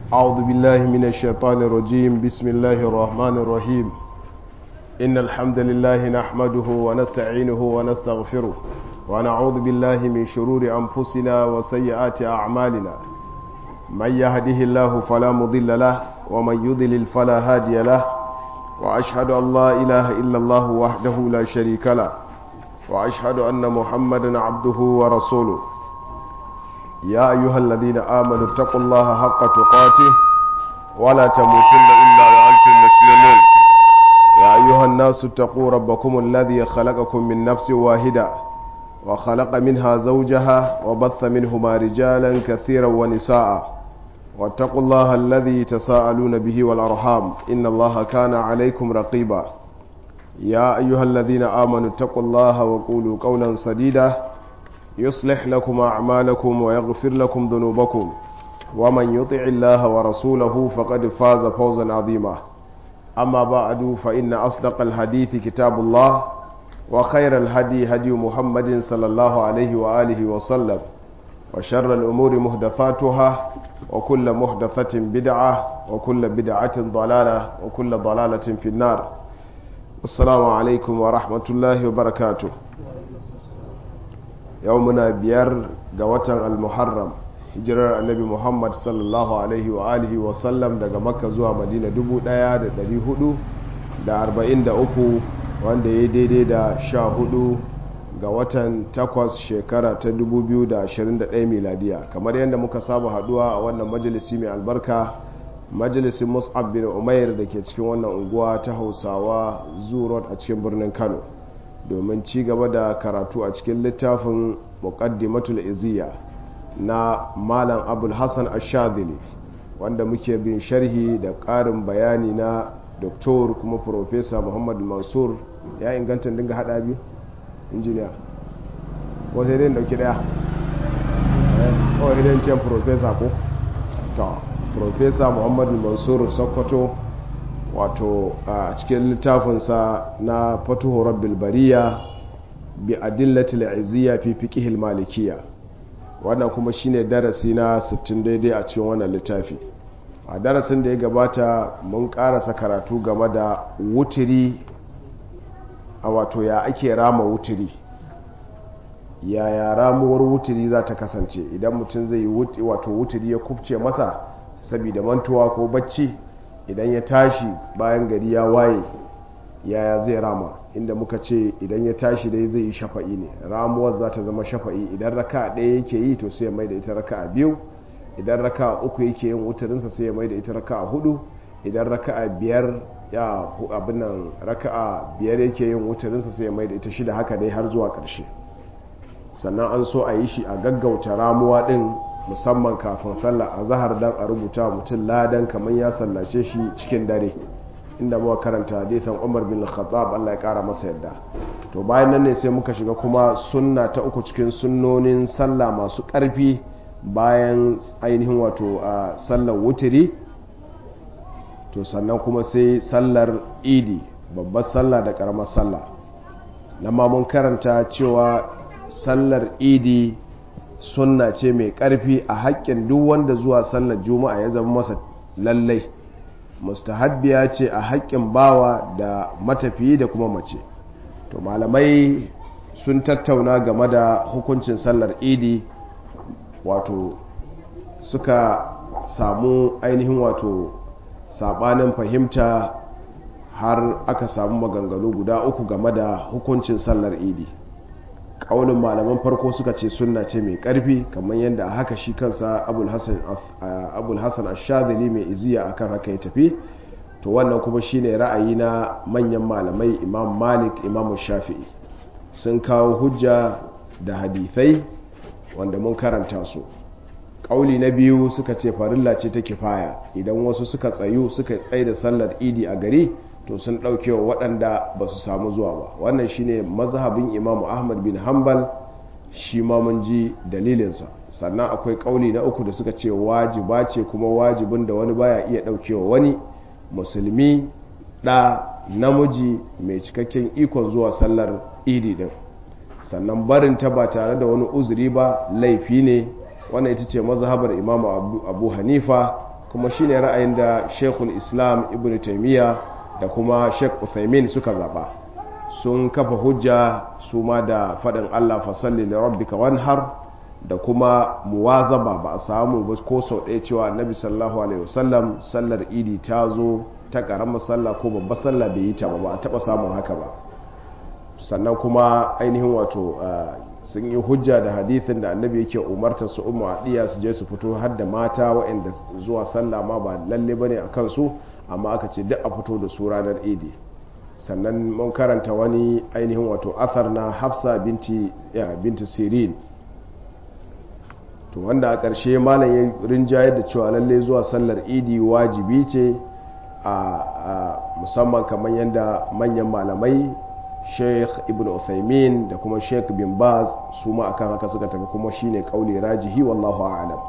أعوذ بالله من الشيطان الرجيم بسم الله الرحمن الرحيم إن الحمد لله نحمده ونستعينه ونستغفره ونعوذ بالله من شرور أنفسنا وسيئات أعمالنا من يهده الله فلا مضل له ومن يضلل فلا هادي له وأشهد أن لا إله إلا الله وحده لا شريك له وأشهد أن محمدا عبده ورسوله يا أيها الذين آمنوا اتقوا الله حق تقاته ولا تموتن إلا وأنتم مسلمون يا أيها الناس اتقوا ربكم الذي خلقكم من نفس واحدة وخلق منها زوجها وبث منهما رجالا كثيرا ونساء واتقوا الله الذي تساءلون به والأرحام إن الله كان عليكم رقيبا يا أيها الذين آمنوا اتقوا الله وقولوا قولا سديدا يصلح لكم أعمالكم ويغفر لكم ذنوبكم ومن يطع الله ورسوله فقد فاز فوزا عظيما أما بعد فإن أصدق الحديث كتاب الله وخير الهدي هدي محمد صلى الله عليه وآله وسلم وشر الأمور محدثاتها وكل محدثة بدعة وكل بدعة ضلالة وكل ضلالة في النار السلام عليكم ورحمة الله وبركاته yau muna biyar ga watan al-muharram hijirar annabi muhammad sallallahu alaihi wa alihi wa sallam daga makka zuwa madina 1443 wanda ya daidai da sha hudu ga watan takwas shekara ta 2021 miladiya kamar yadda muka saba haduwa a wannan majalisi mai albarka majalisin mus'ab bin umair da ke cikin wannan unguwa ta hausawa zurot a cikin birnin kano domin ci gaba da karatu a cikin littafin muqaddimatul iziya na malam abul hassan ashadili wanda muke bin sharhi da ƙarin bayani na doktor kuma profesa muhammad mansur ya inganta dinga hada biyu injiniya ko sai dai dauki daya ko idan ce profesa ko ta profesa muhammad mansur sokoto wato a cikin littafinsa na fatuhu rabbil bariya bi adillatil izziya fi fiqhil malikiyya wannan kuma shine darasi na 60 daidai a cikin wannan littafi a darasin da ya gabata mun karasa karatu game da wutiri a wato ya ake rama wutiri yaya ramuwar wutiri za ta kasance idan mutum zai yi wato wutiri ya kubce masa saboda mantuwa ko bacci idan ya tashi bayan gari ya waye yaya zai rama inda muka ce idan ya tashi dai zai yi shafa'i ne ramuwar za ta zama shafa'i idan raka ɗaya yake yi to sai ya mai da ita raka a biyu idan raka uku yake yin wutarinsa sai ya mai da ita raka a hudu idan raka a biyar ya abinan raka a biyar yake yin wutarinsa sai ya mai da ita shida haka dai har zuwa ƙarshe sannan an so a yi shi a gaggauta ramuwa ɗin musamman kafin sallah a zahar dan a rubuta mutum ladan kamar ya sallace shi cikin dare inda muka karanta hadisan Umar bin Khattab Allah ya kara masa yadda to bayan nan ne sai muka shiga kuma sunna ta uku cikin sunnonin sallah masu karfi bayan ainihin wato a sallar wutiri to sannan kuma sai sallar idi babbar sallah da karamar sallah na ma mun karanta cewa sallar idi sunna ce mai ƙarfi a haƙƙin duk wanda zuwa sallar juma'a ya zama masa lallai mustahabbiya ce a haƙƙin bawa da matafiyi da kuma mace to malamai sun tattauna game da hukuncin sallar idi wato suka samu ainihin wato sabanin fahimta har aka samu maganganu guda uku game da hukuncin sallar idi kaulin malaman farko suka ce sunna ce mai karfi kamar yadda a haka shi kansa abul hassan ashadili mai iziya akan haka ya tafi to wannan kuma shine ra'ayi na manyan malamai imam malik imam shafi'i sun kawo hujja da hadithai wanda mun karanta su kauli na biyu suka ce farilla ce ta kifaya idan wasu suka tsayu suka tsaye da sallar idi a gari to sun ɗauke wa waɗanda ba su samu zuwa ba wannan shine mazhabin imamu ahmad bin hanbal shi ma mun ji dalilinsa sannan akwai ƙauli na uku da suka ce wajiba ce kuma wajibin da wani baya iya ɗaukewa wani musulmi ɗa namiji mai cikakken ikon zuwa sallar idi ɗin sannan barin ta ba tare da wani uzuri ba laifi ne wannan ita ce mazhabar imamu abu, abu hanifa kuma shine ra'ayin da shekul islam ibn taimiyya da kuma shek uthaymin suka zaba sun kafa hujja su ma da faɗin allah fasalli da rabbika wanhar da kuma muwazaba ba a samu ba ko sau ɗaya cewa annabi sallallahu alaihi wasallam sallar idi ta zo ta ƙaramar sallah ko babbar sallah bai yi ta ba ba a taɓa samun haka ba sannan kuma ainihin wato sun yi hujja da hadithin da annabi yake umartar su umma adiya su je su fito har da mata waɗanda zuwa sallah ma ba lalle bane a kansu amma aka ce duk a fito da su ranar idi sannan mun karanta wani ainihin wato athar na hafsa binti binti sirin to wanda a ƙarshe malam ya rinjayar da cewa lalle zuwa sallar idi wajibi ce a musamman kamar yadda manyan malamai sheikh ibn uthaymin da kuma sheikh bin baz su ma akan haka suka tafi kuma shine kauli rajihi wallahu a'lam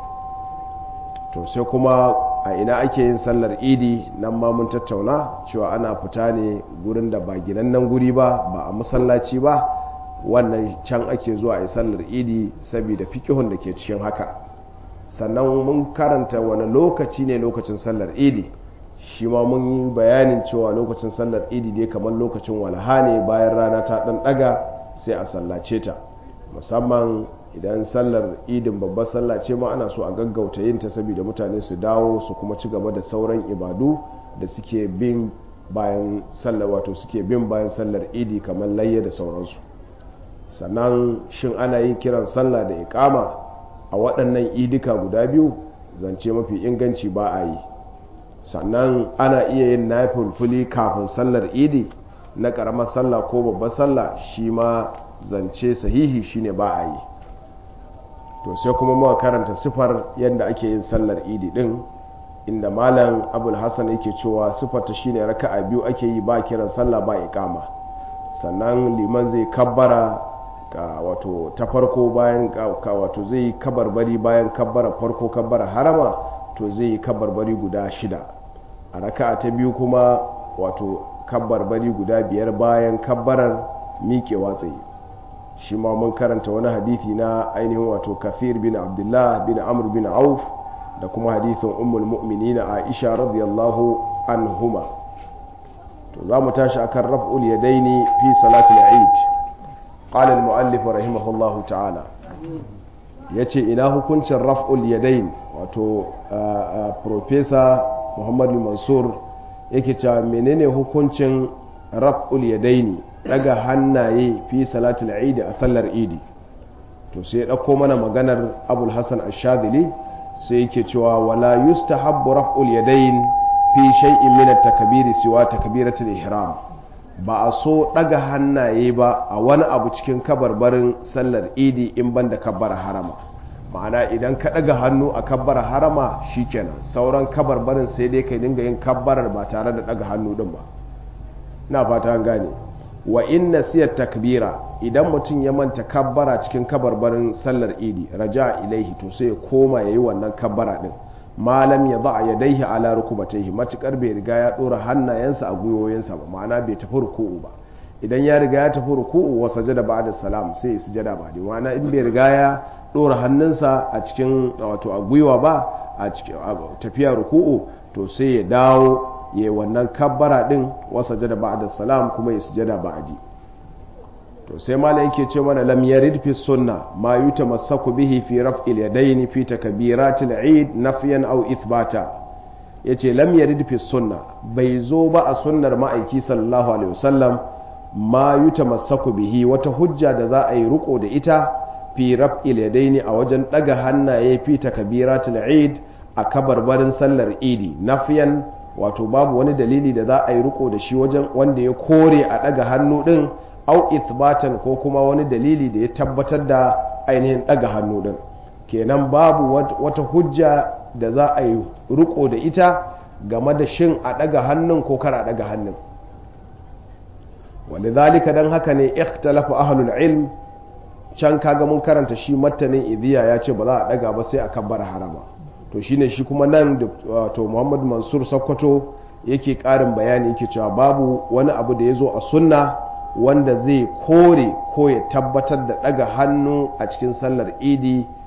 to sai kuma a ina ake yin sallar idi nan ma mun tattauna cewa ana fita ne gurin da ba ginannen guri ba ba a masallaci ba wannan can ake zuwa a yi sallar idi saboda fikihun da ke cikin haka sannan mun karanta wani lokaci ne lokacin sallar idi shi ma mun yi bayanin cewa lokacin sallar idi dai kamar lokacin walaha ne bayan rana ta dan daga sai a sallace ta musamman idan sallar idin babbar sallah ce ma ana so a gaggauta yin ta saboda mutane su dawo su kuma ci gaba da sauran ibadu da suke bin bayan sallar wato suke bin bayan sallar idi kamar layya da sauransu sannan shin ana yin kiran sallah da ikama a waɗannan idika guda biyu zance mafi inganci ba a yi sannan ana iya yin nafulfuli kafin sallar idi na ƙaramar sallah ko babbar sallah shi ma zance sahihi shine ba a yi to sai kuma muka karanta sifar yadda ake yin sallar idi din inda malam abul hassan yake cewa sifarta shine raka'a biyu ake yi ba kiran sallah ba iqama sannan liman zai kabbara ka wato ta farko bayan ka wato zai kabarbari bayan kabbara farko kabbara harama to zai yi kabarbari guda shida a raka'a ta biyu kuma wato kabarbari guda biyar bayan kabbarar miƙewa tsaye shi ma mun karanta wani hadithi na ainihin wato kafir bin abdullah bin amr bin auf da kuma hadithin ummul mu'minina aisha radiyallahu anhuma to za mu tashi akan raf'ul yadaini fi salatul eid qala al muallif rahimahullahu ta'ala yace ina hukuncin raf'ul yadain wato professor muhammad mansur yake cewa menene hukuncin raf'ul yadaini daga hannaye fi salatul eid a sallar idi to sai ya dauko mana maganar abul hasan ash-shadili sai yake cewa wala yustahabbu raf'ul yadayn fi shay'in min at-takbir siwa takbiratul ihram ba a so daga hannaye ba a wani abu cikin kabarbarin sallar idi in banda kabbara harama ma'ana idan ka daga hannu a kabbara harama shikenan sauran kabarbarin sai dai kai dinga yin kabbarar ba tare da daga hannu din ba na fata an gane wa inna siya takbira idan mutum ya manta kabbara cikin kabarbarin sallar idi raja ilaihi to sai ya koma yayi wannan kabbara din malam ya za ya daihi ala rukubataihi matukar bai riga ya dora hannayensa a gwiwoyinsa ba ma'ana bai tafi ruku'u ba idan ya riga ya tafi ruku'u wa sajada ba'da salam sai ya sujada ba dai ma'ana in bai riga ya dora hannunsa a cikin wato a gwiwa ba a cikin tafiya ruku'u to sai ya dawo ya yi wannan kabbara din wasa jada ba'da salam kuma ya sujada ba'di to sai malai yake ce mana lam yarid fi sunna ma yutamassaku bihi fi raf'il yadayn fi takbiratil eid nafyan aw ithbata yace lam yarid fi sunna bai zo ba a sunnar ma'aiki sallallahu alaihi wasallam ma yutamassaku bihi wata hujja da za a yi riko da ita fi raf'il yadayn a wajen daga hannaye fi takbiratil eid a kabarbarin sallar idi nafyan wato babu wani dalili da za a yi riko da shi wajen wanda ya kore a daga hannu din au ithbatan ko kuma wani dalili da ya tabbatar da ainihin daga hannu din kenan babu wata hujja da za a yi riko da ita game da shin a daga hannun ko kar a daga hannun walidhalika dan haka ne ikhtalafa ahlul ilm can kaga mun karanta shi mattanin idiya ya ce ba za a daga ba sai a kabbara harama to shine shi kuma nan to Muhammad Mansur Sokoto yake karin bayani yake cewa babu wani abu da ya zo a sunna wanda zai kore ko ya tabbatar da daga hannu a cikin sallar idi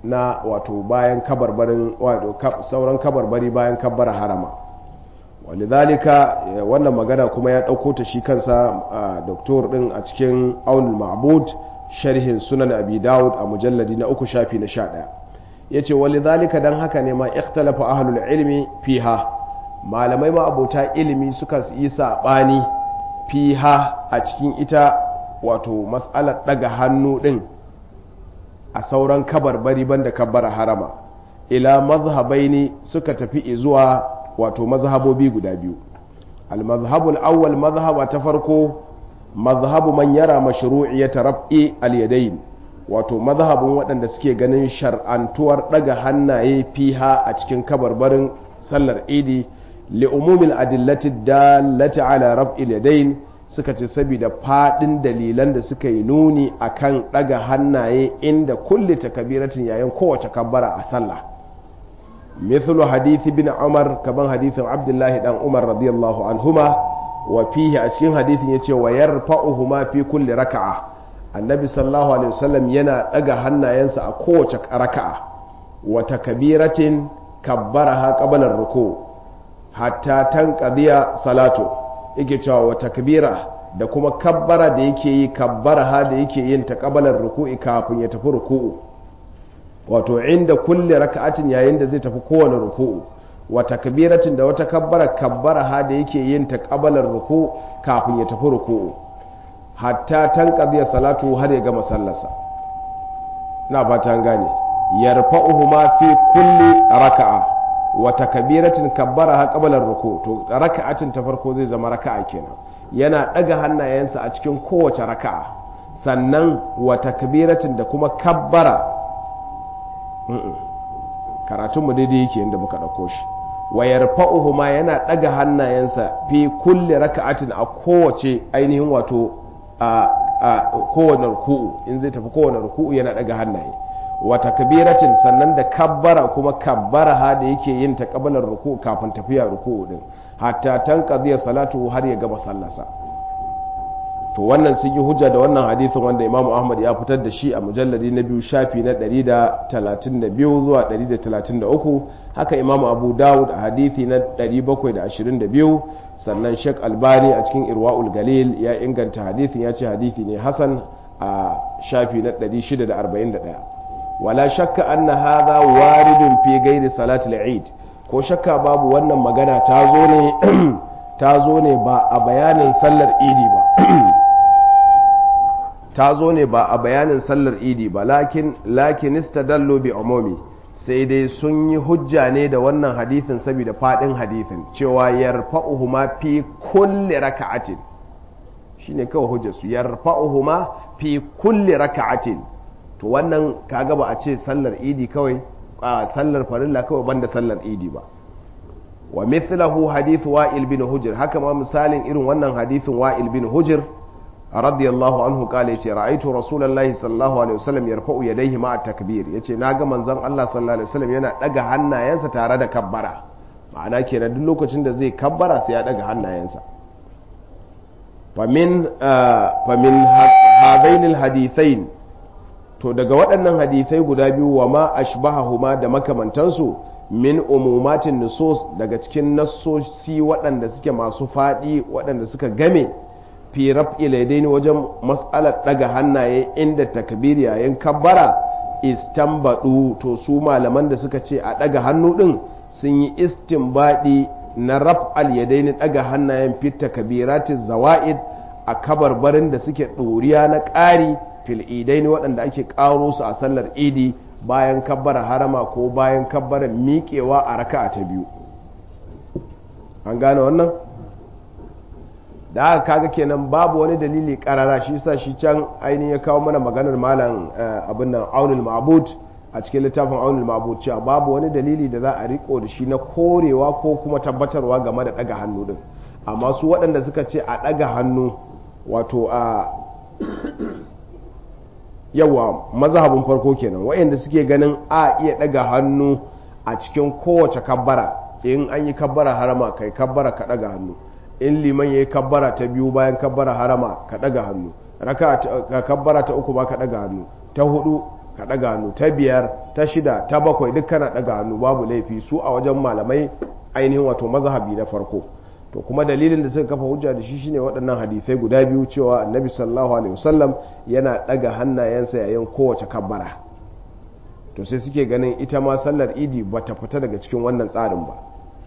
na wato bayan kabarbarin wato sauran kabarbari bayan kabbara harama walidhalika wannan magana kuma ya ɗauko ta shi kansa doktor ɗin a cikin aunul ma'bud sharhin sunan abi dawud a mujalladi na uku shafi na sha ɗaya ya ce walidhalika don haka ne ma ikhtalafa ahlul ilmi fiha malamai ma abota ilimi suka yi saɓani fiha a cikin ita wato matsalar ɗaga hannu ɗin a sauran kabarbari banda kabbara harama ila mazhabaini suka tafi zuwa wato mazhabobi guda biyu al-mazhabul awwal mazhaba ta farko mazhabu man yara mashru'iyyata raf'i al-yadayn wato mazhabin waɗanda suke ganin shar'antuwar ɗaga hannaye fiha a cikin kabarbarin sallar idi li umumil adillati dallati ala raf'il yadayn suka ce saboda fadin dalilan da suka yi nuni akan ɗaga hannaye inda kulli takabiratin yayin kowace kabbara a sallah mithlu hadithi bin umar kaman hadithin abdullahi dan umar radiyallahu anhuma wa fihi a cikin hadithin yace wa yarfa'uhuma fi kulli raka'a annabi sallallahu alaihi wasallam yana daga hannayensa a kowace raka'a wa takbiratin kabbaraha qabla ruku hatta tanqadiya salatu yake cewa wa takbira da kuma kabbara da yake yi kabbaraha da yake yin ta qabla ruku'i kafin ya tafi ruku'u wato inda kulle raka'atin yayin da zai tafi kowane ruku'u wa takbiratin da wata kabbara kabbara ha da yake yin ta kabalar ruku kafin ya tafi ruku'u hatta tanqadiya salatu har ya gama sallarsa na fata an gane yarfa'uhuma fi kulli raka'a wa takbiratin kabbara ha kabalar ruku to raka'atin ta farko zai zama raka'a kenan yana daga hannayensa a cikin kowace raka'a sannan wa takbiratin da kuma kabbara karatunmu daidai yake inda muka ɗauko shi wayar fa'uhuma yana ɗaga hannayensa fi kulle raka'atin a kowace ainihin wato a kowane ruku'u in zai tafi kowane ruku'u yana ɗaga hannaye wata kabiratin sannan da kabbara kuma kabbara ha da yake yin ta kabalar ruku'u kafin tafiya ruku'u din hatta tan salatu har ya gama sallasa to wannan sun yi hujja da wannan hadithin wanda imamu ahmad ya fitar da shi a mujalladi na biyu shafi na 132 zuwa 133 haka imamu abu dawud a hadithi na 722 sannan shek albani a cikin irwa'ul galil ya inganta hadithin ya ce hadithi ne hasan a shafi na 641 wala shakka anna hadha waridun fi gairi salatul eid ko shakka babu wannan magana ta zo ne ta zo ne ba a bayanin sallar idi ba ta zo ne ba a bayanin sallar idi ba lakin lakin istadallu bi umumi sai dai sun yi hujja ne da wannan hadithin saboda fadin hadithin cewa yarfa'uhuma fi kulli raka'atin shine kawai hujjar su yarfa'uhuma fi kulli raka'atin to wannan kaga ba a ce sallar idi kawai a sallar farilla kawai banda sallar idi ba wa mithlahu hadith wa'il bin hujr haka ma misalin irin wannan hadithin wa'il bin hujr radiyallahu anhu kale yace ra'aytu rasulullahi sallallahu alaihi wasallam yarfa'u yadayhi ma'a takbir yace naga manzon Allah sallallahu alaihi wasallam yana daga hannayensa tare da kabbara ma'ana kenan duk lokacin da zai kabbara sai ya daga hannayensa famin famin hadainil hadithain to daga waɗannan hadithai guda biyu wa ma ashbahahuma da makamantansu min umumatin nusus daga cikin nassosi waɗanda suke masu faɗi waɗanda suka game fi raf'il yadaini wajen mas'alar daga hannaye inda takbir yayin kabbara istanbadu to su malaman da suka ce a daga hannu din sun yi istinbadi na raf'al yadaini daga hannayen fi takbiratiz zawaid a kabarbarin da suke ɗoriya na ƙari fil idaini waɗanda ake ƙaro su a sallar idi bayan kabbara harama ko bayan kabbara miƙewa a raka'a ta biyu an gane wannan da aka kaga kenan babu wani dalili karara shi sa shi can ainihin ya kawo mana maganar malam abin nan aunul ma'bud a cikin littafin aunul ma'bud cewa babu wani dalili da za a riko da shi na korewa ko kuma tabbatarwa game da daga hannu din amma su waɗanda suka ce a daga hannu wato a yawa mazhabin farko kenan waɗanda suke ganin a iya daga hannu a cikin kowace kabbara in an yi kabbara harama kai kabbara ka daga hannu in liman ya yi kabbara ta biyu bayan kabbara harama ka ɗaga hannu raka kabbara ta uku ba ka ɗaga hannu ta hudu ka daga hannu ta biyar ta shida ta bakwai duk kana daga hannu babu laifi su a wajen malamai ainihin wato mazhabi na farko to kuma dalilin da suka kafa hujja da shi shine waɗannan hadisai guda biyu cewa annabi sallallahu alaihi wasallam yana daga hannayensa yayin kowace kabbara to sai suke ganin ita ma sallar idi bata fita daga cikin wannan tsarin ba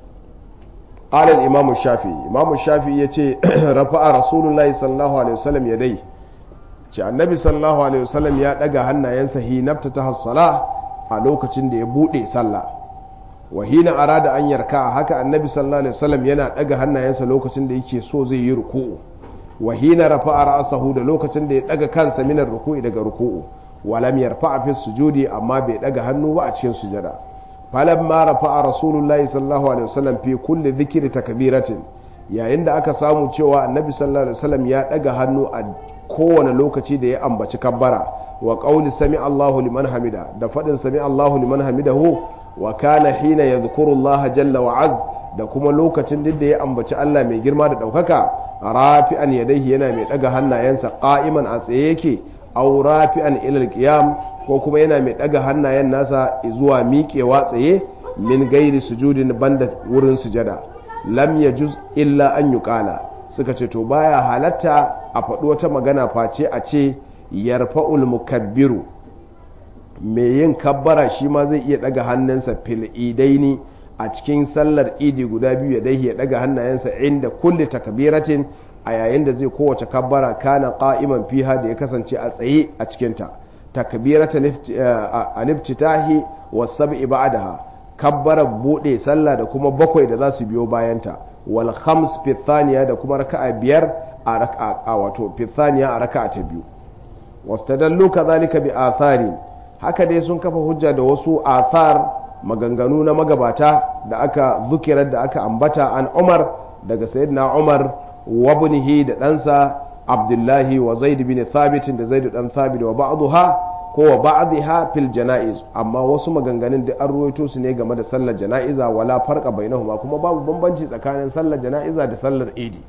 قال الإمام الشافعي إمام الشافعي يتي رفع رسول الله صلى الله عليه وسلم يديه ce annabi sallallahu alaihi wasallam ya daga hannayensa hinabta ta hassala a lokacin da ya bude sallah wa hina arada an yarka haka annabi sallallahu alaihi wasallam yana daga hannayensa lokacin da yake so zai yi ruku'u wa hina rafa'a ra'sahu da lokacin da ya daga kansa minar ruku'i daga ruku'u wa lam yarfa'a fi sujudi amma bai daga hannu ba a cikin sujada falamma rafa'a rasulullahi sallallahu alaihi wasallam fi kulli dhikri takbiratin yayin da aka samu cewa annabi sallallahu alaihi wasallam ya daga hannu a kowane lokaci da ya ambaci kabbara wa qauli sami Allahu liman hamida da fadin sami Allahu liman hamidahu wa kana hina yadhkuru Allah jalla wa az da kuma lokacin da ya ambaci Allah mai girma da daukaka rafi'an yadayhi yana mai daga hannayensa qa'iman a tsaye yake aw rafi'an ila al-qiyam ko kuma yana mai daga hannayen nasa zuwa miƙewa tsaye min gairi sujudin banda wurin sujada lam yajuz illa an yuqala suka ce to baya halatta a faɗi wata magana face a ce yarfa'ul mukabbiru mai yin kabbara shi ma zai iya daga hannunsa fil idaini a cikin sallar idi guda biyu ya dai ya daga hannayensa inda kulli takbiratin a yayin da zai kowace kabbara kana qa'iman fiha da ya kasance a tsaye a cikin ta takbiratan al-iftitahi was sab'i ba'daha kabbara bude sallah da kuma bakwai da za su biyo bayanta wal khams fi thaniya da kuma raka'a biyar a raka'a wato fi thaniya a raka'a ta biyu wastadallu kadhalika bi athari haka dai sun kafa hujja da wasu athar maganganu na magabata da aka zukirar da aka ambata an Umar daga sayyidina Umar wa ibnihi da ɗansa Abdullahi wa Zaid bin Thabit da Zaid dan Thabit wa ba'daha ko wa ba'dha fil janaiz amma wasu maganganun da an ruwaito su ne game da sallar janaiza wala farqa bainahuma kuma babu bambanci tsakanin sallar janaiza da sallar idi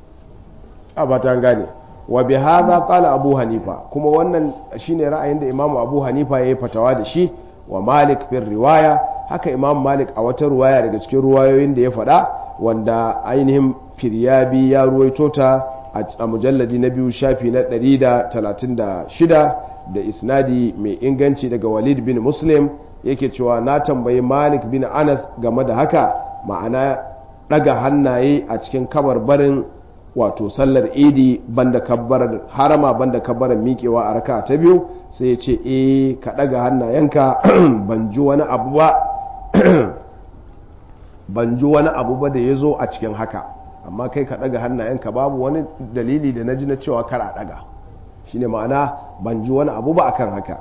a ba ta gane wa bi hadha qala abu hanifa kuma wannan shine ra'ayin da imamu abu hanifa yayi fatawa da shi wa malik fil riwaya haka imam malik a wata ruwaya daga cikin ruwayoyin da ya faɗa wanda ainihin firyabi ya ruwaito ta a mujalladi na biyu shafi na 136 da isnadi mai inganci daga walid bin muslim yake cewa na tambayi malik bin anas game da haka ma'ana daga hannaye a cikin kabarbarin wato sallar idi banda kabbarar harama banda kabbarar miƙewa a raka ta biyu sai ya ce eh ka daga hannayenka ban ji wani abu ba ban ji wani abu ba da ya zo a cikin haka amma kai ka daga hannayenka babu wani dalili da na ji na cewa kar a daga shine ma'ana ban ji wani abu ba akan haka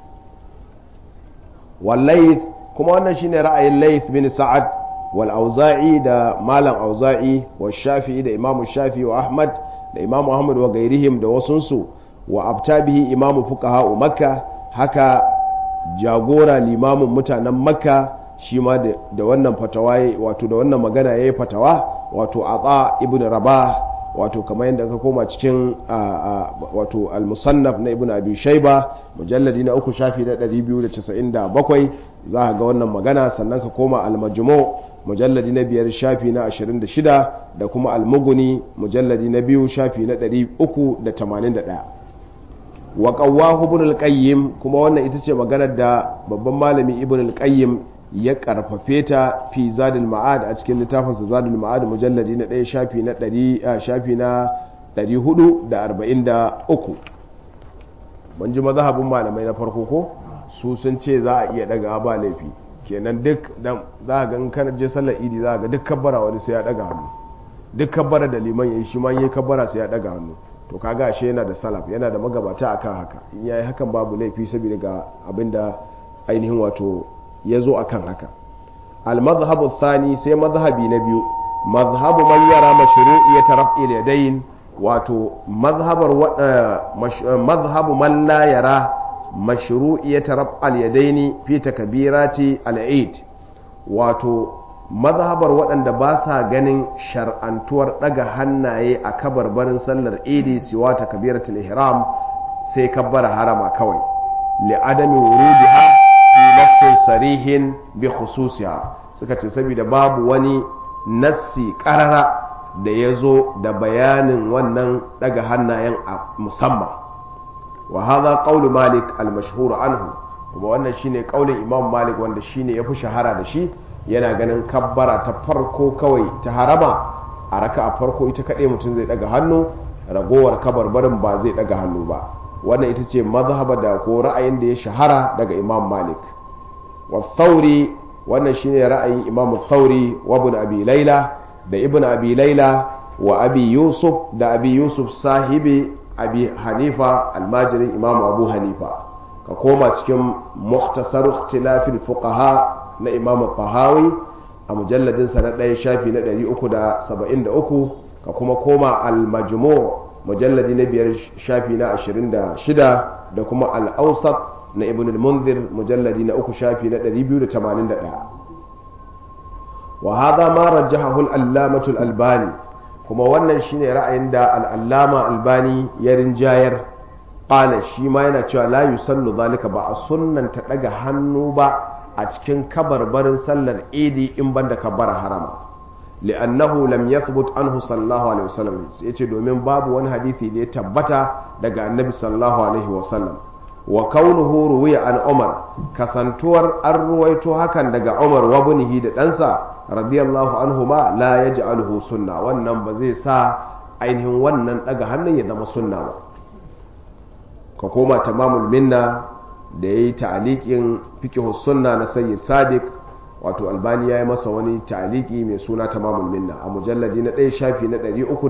wallaith kuma wannan shine ra'ayin laith bin sa'ad wal auza'i da malam auza'i wa shafi'i da imamu shafi'i wa ahmad da imamu ahmad wa gairihim da wasunsu wa abtabihi imamu fuqaha makka haka jagora limamin mutanen makka shi ma da wannan fatawa wato da wannan magana yayi fatawa wato ata ibn rabah wato kamar yadda ka koma cikin wato al-musannaf na ibn abi shayba mujalladi na uku shafi na 297 za ga wannan magana sannan ka koma al-majmu mujalladi na biyar shafi na 26 da kuma al-mughni mujalladi na biyu shafi na 381 wa qawwahu ibn al-qayyim kuma wannan ita ce maganar da babban malami ibn al-qayyim ya karfafe ta fi zadul ma'ad a cikin littafinsa zadul ma'ad mujalladi na ɗaya shafi na ɗari shafi na ɗari hudu da arba'in da uku mun ji mazhabin malamai na farko ko su sun ce za a iya daga ba laifi kenan duk dan za a ga in kana je sallar idi za a ga duk kabbara wani sai ya daga hannu duk kabbara da liman yayi shi ma yayi kabbara sai ya daga hannu to kaga ashe yana da salaf yana da magabata akan haka in yayi hakan babu laifi saboda ga abinda ainihin wato ya zo a kan haka al-mazhabu thani sai mazhabi na biyu mazhabu man yara mashru'iyyat raf'il yadayn wato mazhabar mazhabu man la yara mashru'iyyat raf'al yadayn fi takbirati al-eid wato mazhabar waɗanda ba sa ganin shar'antuwar ɗaga hannaye a kabarbarin sallar idi siwa takbiratul ihram sai kabbara harama kawai li adami wurudiha fi nafsin sarihin bi khususiha suka ce saboda babu wani nassi karara da ya zo da bayanin wannan daga hannayen a musamman wa hadha qawlu malik al-mashhur anhu kuma wannan shine kaulin imam malik wanda shine yafi shahara da shi yana ganin kabbara ta farko kawai ta harama a raka a farko ita kaɗai mutum zai daga hannu ragowar kabarbarin ba zai daga hannu ba wannan ita ce mazhaba da ko ra'ayin da ya shahara daga imam malik wa thauri wannan shine ra'ayin imam thauri wa ibn abi laila da ibn abi laila wa abi yusuf da abi yusuf sahibi abi hanifa almajirin imam abu hanifa ka koma cikin muktasar ikhtilafil fuqaha na imam tahawi a mujalladinsa na ɗaya shafi na 373 ka kuma koma al-majmu mujalladi na biyar shafi na 26 da kuma al-awsat na ibn al-munzir mujalladi na uku shafi na 281 wa hadha ma rajjahahu al-allamatu al-albani kuma wannan shine ra'ayin da al-allama albani ya rinjayar qala shi ma yana cewa la yusallu zalika ba a sunnanta daga hannu ba a cikin kabarbarin sallar idi in banda kabbara harama li'annahu lam yathbut anhu sallallahu alaihi wasallam yace domin babu wani hadisi da ya tabbata daga annabi sallallahu alaihi wasallam wa kaunuhu ruwiya an umar kasantuwar an ruwaito hakan daga umar wa bunihi da ɗansa radiyallahu anhu ma la yaj'aluhu sunna wannan ba zai sa ainihin wannan daga hannun ya zama sunna ba ka koma tamamul minna da ya yi ta'aliƙin fikihus sunna na sayyid sadiq wato albani ya yi masa wani ta'aliki mai suna tamamul minna a mujalladi na ɗaya shafi na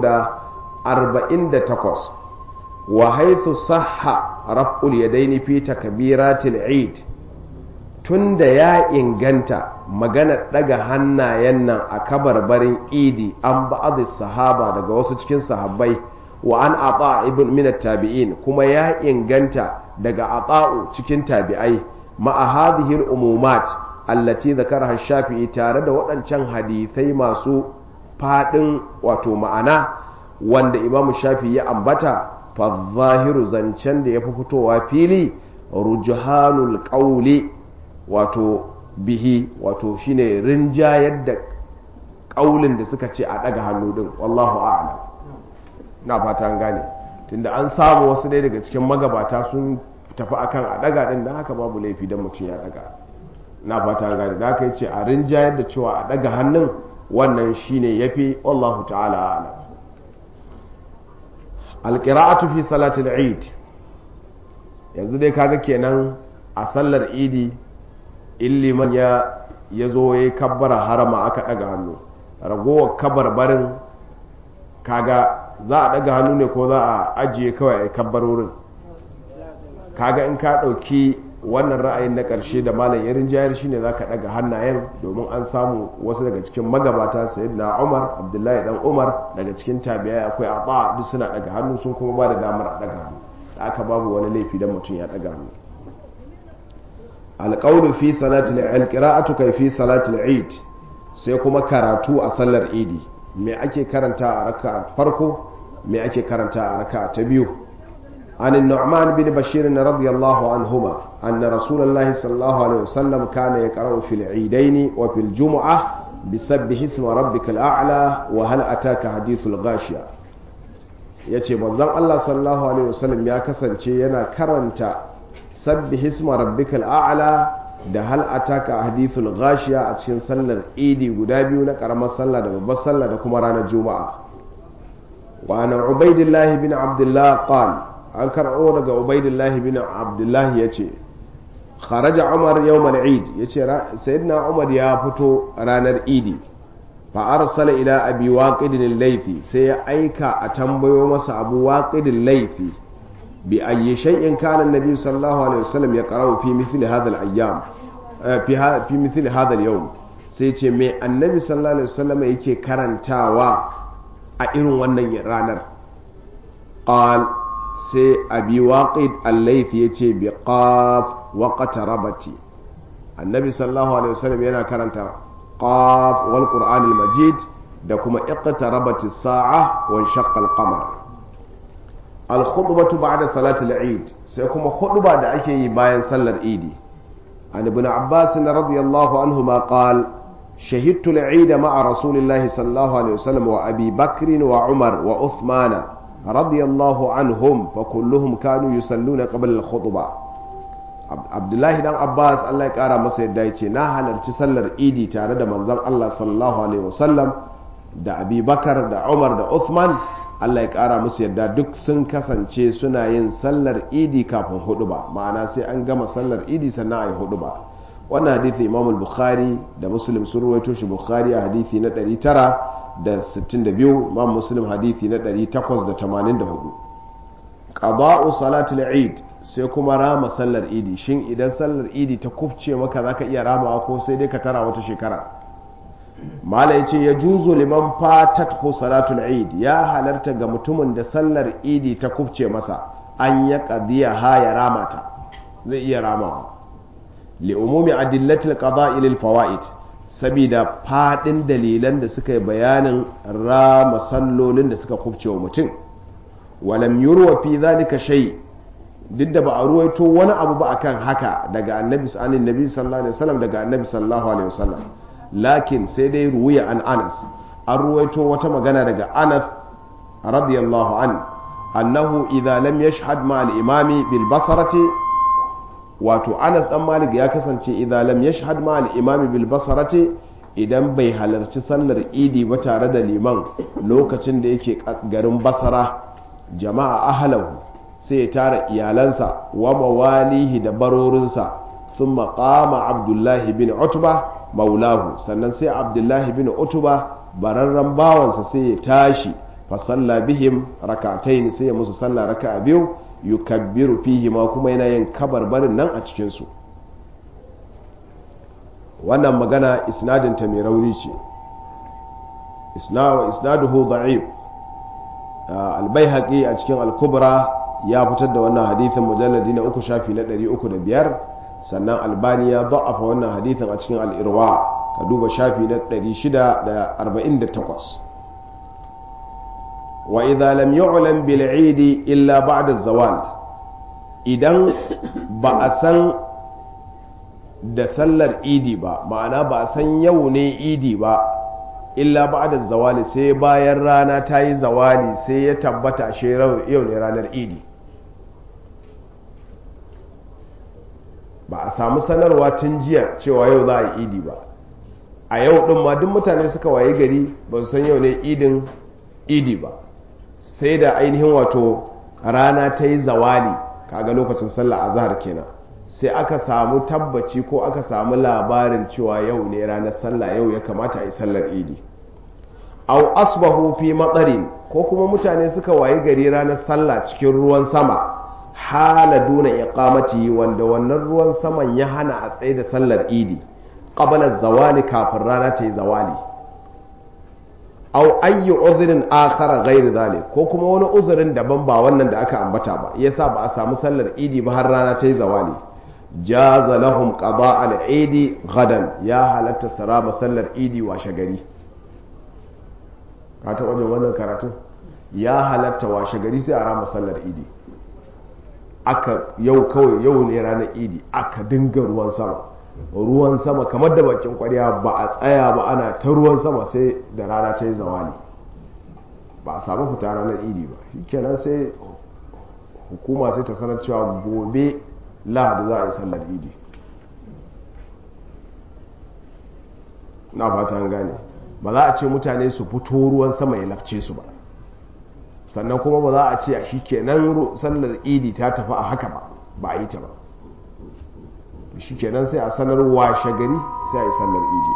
348 wa haithu sahha raf'ul yadaini fi takbiratil eid tunda ya inganta magana daga hannayen nan a kabarbarin idi an ba'adhi sahaba daga wasu cikin sahabbai wa an ata ibn min tabi'in kuma ya inganta daga ata'u cikin tabi'ai ma'a hadhihi al-umumat allati zakaraha shafi'i tare da waɗancan hadisai masu fadin wato ma'ana wanda imam shafi'i ya ambata fa zahiru zancen da yafi fitowa fili rujhanul qawli wato bihi wato shine rinjayar da kaulin da suka ce a daga hannu din wallahu a'lam na fata an gane tunda an samu wasu ɗaya daga cikin magabata sun tafi akan a daga din da haka babu laifi don mutum ya daga na fata an gane da haka yace a rinjayar da cewa a daga hannun wannan shine yafi wallahu ta'ala a'lam alqira'atu fi salatil eid yanzu dai kaga kenan a sallar idi illiman ya ya zo ya kabbara harama aka daga hannu ragowar kabarbarin kaga za a daga hannu ne ko za a ajiye kawai a kabbarorin kaga in ka ɗauki wannan ra'ayin na ƙarshe da malam yarin jayar shine za ka daga hannayen domin an samu wasu daga cikin magabata na umar abdullahi dan umar daga cikin tabiya akwai a duk suna daga hannu sun kuma ba da damar a daga hannu da aka babu wani laifi don mutum ya daga hannu alƙawlu fi salatul alqira'atu kai fi salatul eid sai kuma karatu a sallar idi me ake karanta a raka farko me ake karanta a raka ta biyu عن النعمان بن بشير رضي الله عنهما أن رسول الله صلى الله عليه وسلم كان يقرأ في العيدين وفي الجمعة بسبح اسم ربك الأعلى وهل أتاك حديث الغاشية yace manzon Allah sallallahu alaihi wasallam ya kasance yana karanta sabbih isma rabbikal a'la da hal ataka hadithul ghashiya a cikin sallar idi guda biyu na karamar sallah da babbar sallah da kuma ranar juma'a wa ana ubaidillah bin abdullah qala an karɓo daga ubaidillahi bin abdullahi ya ce kharaja umar yawmal eid ya ce sayyidina umar ya fito ranar idi fa arsala ila abi waqidin laifi sai ya aika a tambayo masa abu waqidin laifi bi ayyi shay'in kana annabi sallallahu alaihi wasallam ya qara'u fi mithli hadha al-ayyam fi fi mithli hadha al-yawm sai ce me annabi sallallahu alaihi wasallam yake karantawa a irin wannan ranar qal sai abi waqid al-laythi yace bi qaf wa qatarabati annabi sallallahu alaihi wasallam yana karanta qaf wal qur'an al-majid da kuma iqtarabati as-sa'a wa shaqqa al-qamar al-khutbatu ba'da salati al-eid sai kuma khutba da ake yi bayan sallar idi an ibn abbas radiyallahu anhu ma qala شهدت العيد مع رسول الله صلى الله عليه وسلم وأبي بكر وعمر وعثمان رضي الله عنهم فكلهم كانوا يصلون قبل الخطبة عبد الله بن عباس الله يقرا masa yadda yace na halarci sallar idi tare da manzon Allah sallallahu alaihi wasallam da Abi Bakar da Umar da Uthman Allah ya kara musu yadda duk sun kasance suna yin sallar idi kafin huduba ma'ana sai an gama sallar idi sannan ayi huduba wannan hadithi imam al-bukhari da muslim sun ruwaito shi bukhari a hadithi na 962 imam muslim hadithi na 884 qada'u salatul eid sai kuma rama sallar idi shin idan sallar idi ta kufce maka zaka iya ramawa ko sai dai ka tara wata shekara mala yace ya juzu liman fatathu salatul eid ya halarta ga mutumin da sallar idi ta kufce masa an ya qadiya ha ya ramata zai iya ramawa li'umumi adillatil qada'i lil fawaid sabida fadin dalilan da suka yi bayanin rama sallolin da suka kubce wa mutum walam yurwa fi zalika shay duk da ba a ruwaito wani abu ba akan haka daga annabi sallallahu nabi sallallahu alaihi wasallam daga annabi sallallahu alaihi wasallam lakin sai dai ruwiya an anas an ruwaito wata magana daga anas radiyallahu an annahu idza lam yashhad ma al-imami bil basarati wato anas dan malik ya kasance idan lam yashhad ma al-imami bil basarati idan bai halarci sallar idi ba tare da liman lokacin da yake garin basara jama'a ahlahu sai ya tara iyalansa wa mawalihi da barorinsa sun qama abdullahi bin utba maulahu sannan sai abdullahi bin utba bararren bawansa sai ya tashi fa salla bihim rakatain sai ya musu sallah raka'a biyu yukabbiru fihi ma kuma yana yin kabarbarin nan a cikinsu wannan magana isnadinta mai rauni ce isnaduhu da'if albayhaqi a cikin al-kubra ya fitar da wannan hadithin mujalladi na uku shafi na 305 sannan albani ya da'afa wannan hadithin a cikin al-irwa ka duba shafi na 648 wa idza lam yu'lam bil 'eid illa ba'da zawal idan ba a san da sallar idi ba ma'ana ba a san yau ne idi ba illa ba'da zawali sai bayan rana ta yi zawali sai ya tabbata shi yau ne ranar idi ba a samu sanarwa tun jiya cewa yau za a yi idi ba a yau din ma duk mutane suka waye gari ba su san yau ne idin idi ba sai da ainihin wato rana ta yi zawali kaga lokacin sallah azhar kenan sai aka samu tabbaci ko aka samu labarin cewa yau ne ranar sallah yau ya kamata a yi sallar idi au asbahu fi matsarin ko kuma mutane suka wayi gari ranar sallah cikin ruwan sama hala duna iqamati wanda wannan ruwan saman ya hana a tsaye da sallar idi qabla zawali kafin rana ta yi zawali au ayyu uzrin akhara ghairi zalik ko kuma wani uzurin daban ba wannan da aka ambata ba yasa ba a samu sallar idi ba har rana ta yi zawali jaza lahum qada al-eid gadan ya halatta saraba sallar idi washe gari ka taɓa jin wannan karatun ya halatta washe gari sai a rama sallar idi aka yau kawai yau ne ranar idi aka dinga ruwan sama ruwan sama kamar da bakin kwarya ba a tsaya ba ana ta ruwan sama sai da rana ta yi zawali ba a samu fita ranar idi ba shikenan sai hukuma sai ta sanar cewa gobe lahadi za a yi sallar idi na fata an gane ba za a ce mutane su fito ruwan sama ya lafce su ba sannan kuma ba za a ce a shi kenan sallar idi ta tafi a haka ba ba a yi ta ba shi kenan sai a sanar washe gari sai a yi sallar idi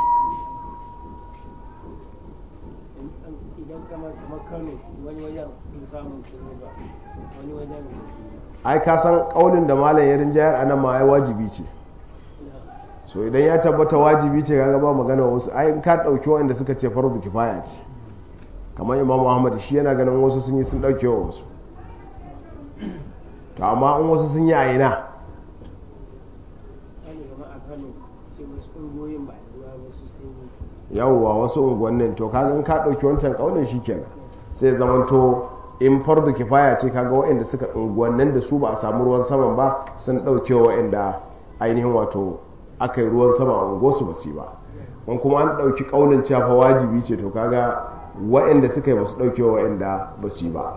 ai ka san kaunin da malam ya rinjayar anan ma ai wajibi ce so idan ya tabbata wajibi ce kaga ba magana wasu ai ka dauki wanda suka ce farzu kifaya ce kamar imam muhammad shi yana ganin wasu sun yi sun dauke wa wasu to amma in wasu sun yi a ina yawwa wasu unguwannin to kaga in ka dauki wancan kaunin shi kenan sai zamanto in fardu kifaya ce kaga waɗanda suka unguwannin da su ba a samu ruwan saman ba sun ɗauke waɗanda ainihin wato aka yi ruwan sama a unguwarsu ba su ba in kuma an ɗauki ƙaunin cewa wajibi ce to kaga waɗanda suka yi ba su ɗauke waɗanda ba su ba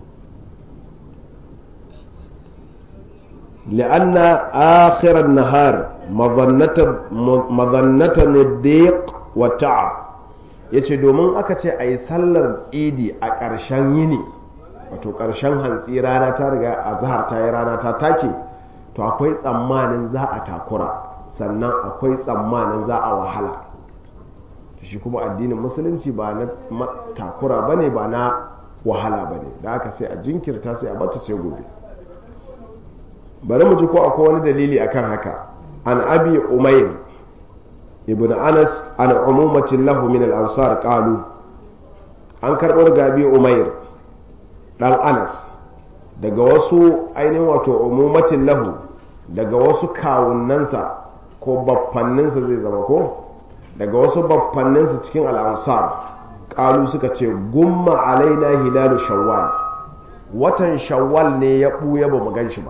لأن آخر النهار مظنة مظنة الضيق والتعب yace domin aka ce a yi sallar idi a ƙarshen yini wato ƙarshen hantsi rana ta riga a zahar ta yi rana ta take to akwai tsammanin za a takura sannan akwai tsammanin za a wahala shi kuma addinin musulunci ba na takura ba ne ba na wahala ba ne da aka sai a jinkirta sai a bata sai gobe bari mu ji ko akwai wani dalili akan haka an abi umair ibn anas an umumatin lahu min al-ansar qalu an karɓar gabi umair dan anas daga wasu ainihin wato umumatin lahu daga wasu kawunansa ko baffanninsa zai zama ko daga wasu baffanninsa cikin al'ansar ƙalu suka ce gumma alaina hilalu shawwal watan shawwal ne ya ɓuya ba mu gan shi ba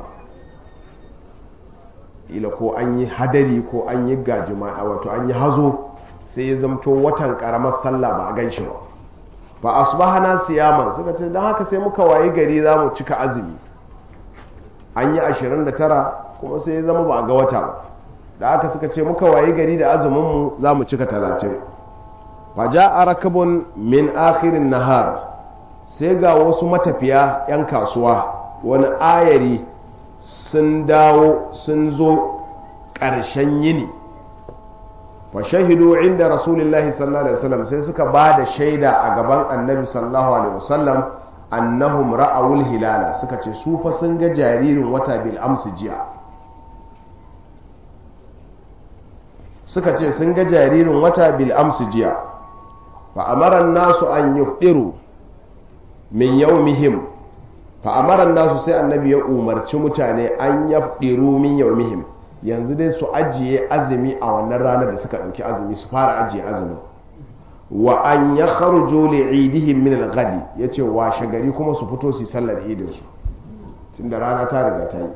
ila ko an yi hadari ko an yi gajima wato an yi hazo sai ya zamto watan ƙaramar sallah ba a gan shi ba ba asbahana siyaman suka ce don haka sai muka wayi gari za mu cika azumi an yi 29 kuma sai ya zama ba a ga wata ba da aka suka ce muka wayi gari da azuminmu za mu cika 30 faja a rakabun min akhirin nahar sai ga wasu matafiya 'yan kasuwa wani ayari sun dawo sun zo ƙarshen yini fa shahidu inda rasulullahi sallallahu alaihi wasallam sai suka ba da shaida a gaban annabi sallallahu alaihi wasallam annahum ra'awul hilala suka ce su fa sun ga jaririn wata bil amsu jiya suka ce sun ga jaririn wata bil amsu jiya fa amara nasu an yuhdiru min yawmihim fa amara nasu sai annabi ya umarci mutane an yafdiru min yawmihim yanzu dai su ajiye azumi a wannan ranar da suka ɗauki azumi su fara ajiye azumi wa an ya kharujo li idihim min al-ghadi yace washe gari kuma su fito su sallar idin su tunda rana ta riga ta yi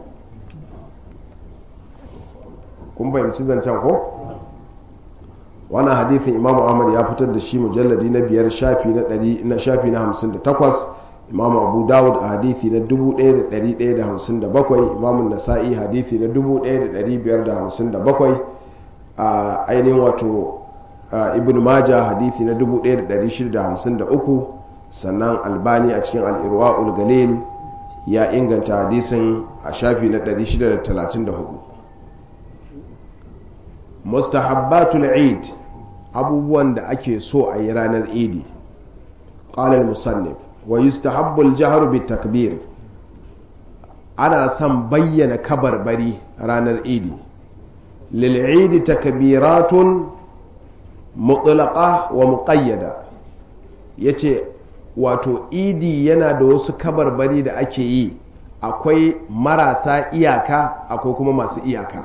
kun bayanci zancen ko wannan hadithin imam ahmad ya fitar da shi mujalladi na biyar shafi na ɗari na shafi na hamsin da takwas imam abu dawud a hadithi na 1157 imam nasa'i hadithi na 1557 a ainihin wato ibn maja hadithi na 1653 sannan albani a cikin al'irwa galil ya inganta hadisin a shafi na 634 mustahabbatul eid abubuwan da ake so a yi ranar idi ƙalar musannif wa yustahabbu al-jahru bit-takbir ana son bayyana kabarbari ranar idi lil idi takbiratun mutlaqa wa muqayyada yace wato idi yana da wasu kabarbari da ake yi akwai marasa iyaka akwai kuma masu iyaka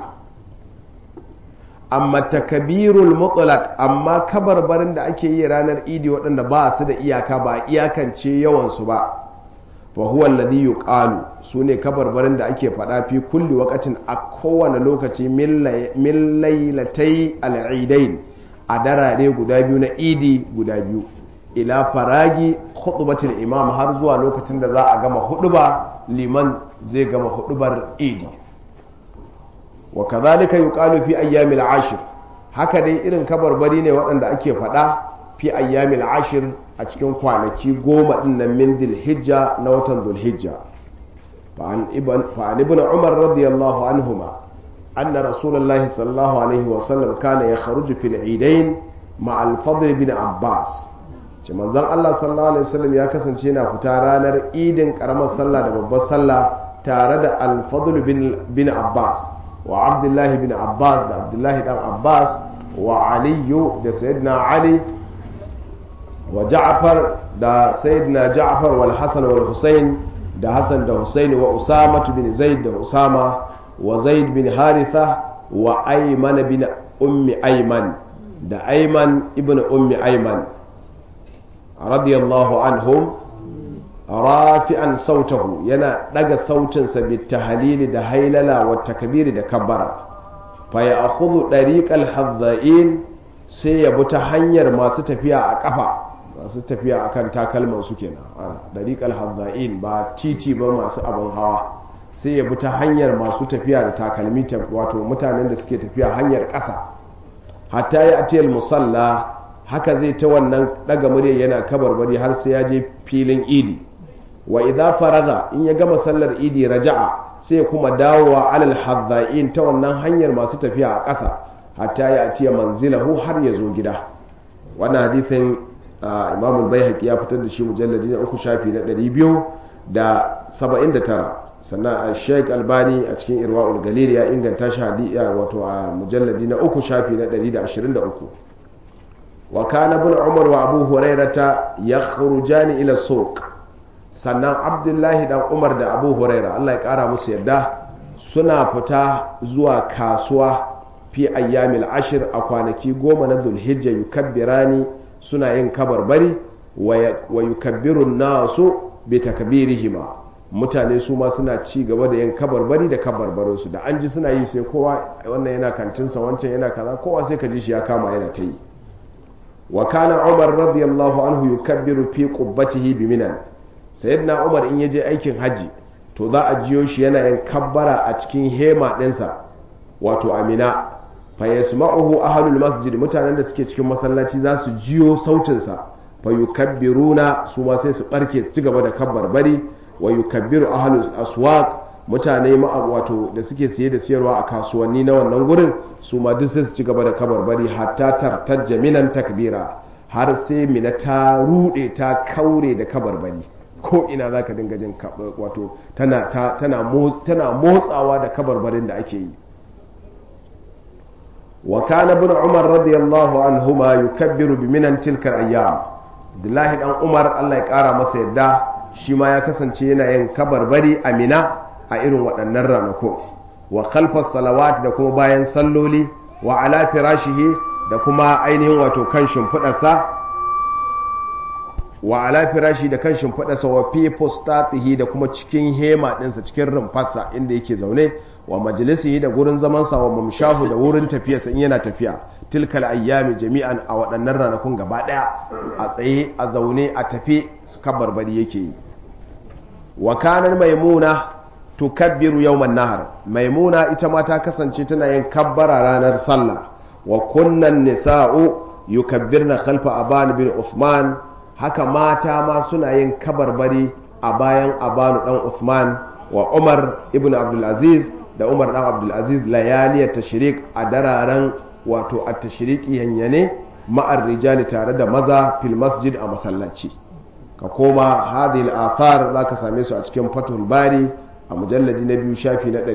amma takabirul mutlaq amma kabarbarin da ake yi ranar idi waɗanda ba su da iyaka ba iyakance yawansu ba fa huwa alladhi yuqalu sune kabarbarin da ake faɗa fi kulli waqatin a kowane lokaci min lailatai al-eidain a darare guda biyu na idi guda biyu ila faragi khutbatul imam har zuwa lokacin da za a gama huduba liman zai gama hudubar idi wa kazalika yuqalu fi ayyamil ashir haka dai irin kabarbari ne waɗanda ake faɗa fi ayyamil ashir a cikin kwanaki goma ɗin nan min dhulhijja na watan dhulhijja fa an ibn umar radiyallahu anhuma anna rasulullahi sallallahu alaihi wa sallam kana yakhruju fil idain ma al-fadl bin abbas ce manzon Allah sallallahu alaihi wasallam ya kasance yana fita ranar idin karamar sallah da babbar sallah tare da al-fadl bin abbas wa abdullahi bin abbas da abdullahi dan abbas wa aliyu da sayyidina ali wa ja'far da sayyidina ja'far wal hasan wal husayn da hasan da husayn wa usama bin zaid da usama wa zaid bin haritha wa ayman bin ummi ayman da ayman ibn ummi ayman radiyallahu anhum rafi'an sautahu yana daga sautinsa bitahalili da hailala wa takbiri da kabbara fa ya akhudhu dariqal hadda'in sai ya bi ta hanyar masu tafiya a kafa masu tafiya akan takalman su kenan ana dariqal hadda'in ba titi ba masu abin hawa sai ya bi ta hanyar masu tafiya da takalmi wato mutanen da suke tafiya hanyar ƙasa hatta ya atiyal musalla haka zai ta wannan daga murya yana kabarbari har sai ya je filin idi wa idza faraga in ya gama sallar idi raja'a sai kuma dawowa alal hadda'in ta wannan hanyar masu tafiya a ƙasa hatta ya atiya manzilahu har ya zo gida wannan hadithin imam al-baihaqi ya fitar da shi mujalladi na uku shafi na 279 sannan a sheik albani a cikin irwa'ul galil ya inganta shi hadiya wato a mujalladi na uku shafi na 123 wa kana ibn umar wa abu hurairata yakhrujani ila suq sannan abdullahi dan umar da abu huraira Allah ya kara musu yadda suna fita zuwa kasuwa fi ayyamil ashir a kwanaki goma na zulhijja yukabbirani suna yin kabarbari wa yukabbiru nasu bi takbirihima mutane su ma suna ci gaba da yin kabarbari da kabarbarinsu da an ji suna yi sai kowa wannan yana kantinsa wancan yana kaza kowa sai ka ji shi ya kama yana ta yi wa kana umar radiyallahu anhu yukabbiru fi qubbatihi bi minan sayyidina umar in yaje aikin haji to za a jiyo shi yana yin kabbara a cikin hema ɗinsa wato amina fa yasma'uhu ahlul masjid mutanen da suke cikin masallaci za su jiyo sautinsa fa yukabbiruna su ma sai su barke su ci gaba da kabbarbari wa yukabbiru ahlul aswaq mutane ma wato da suke siye da siyarwa a kasuwanni na wannan gurin su ma duk sai su ci gaba da kabarbari hatta tartajja minan takbira har sai mina ta rude ta kaure da kabarbari ko ina zaka dinga jin wato tana tana tana motsawa da kabarbarin da ake yi wa kana ibn umar radiyallahu anhuma yukabbiru bi minan tilka ayyam Abdullahi dan Umar Allah ya kara masa yadda shi ma ya kasance yana yin kabarbari a mina a irin waɗannan ranakun wa khalfas salawat da kuma bayan salloli wa ala firashihi da kuma ainihin wato kan shimfiɗarsa wa ala firashi da kan shimfiɗarsa wa fi postatihi da kuma cikin hema ɗinsa cikin rumfarsa inda yake zaune wa majalisihi da gurin zamansa wa mamshahu da wurin tafiyarsa in yana tafiya tilkal ayyami jami'an a waɗannan ranakun gaba ɗaya a tsaye a zaune a tafi su kabarbari yake yi wa kanar maimuna tukabbiru yawman nahar maimuna ita ma ta kasance tana yin kabbara ranar sallah wa kunnan nisa'u yukabbirna khalfa aban bin uthman haka mata ma suna yin kabarbari a bayan abanu dan uthman wa umar ibn abdulaziz da umar dan abdulaziz layaliyar tashrik a dararen wato a tashriki yanyane ma'ar rijali tare da maza fil masjid a masallaci ka koma hadhihi al-athar zaka same su a cikin fatul bari a mujalladi na biyu shafi na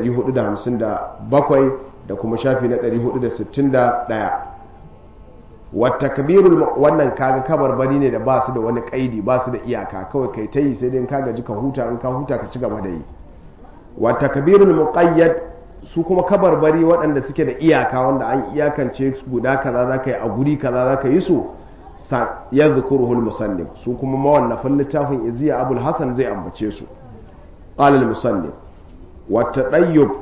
457 da kuma shafi na 461 wata kabirul wannan kaga kabar bari ne da ba su da wani kaidi ba su da iyaka kawai kai ta yi sai dai kaga ji ka huta in ka huta ka ci gaba da yi wata kabirul muqayyad su kuma kabarbari waɗanda suke da iyaka wanda an iyakance guda kaza za ka yi a guri kaza za ka yi su ya zukuruhul musannif su kuma mawannafin littafin iziya abul hasan zai ambace su ƙalil musannif wata ɗayyub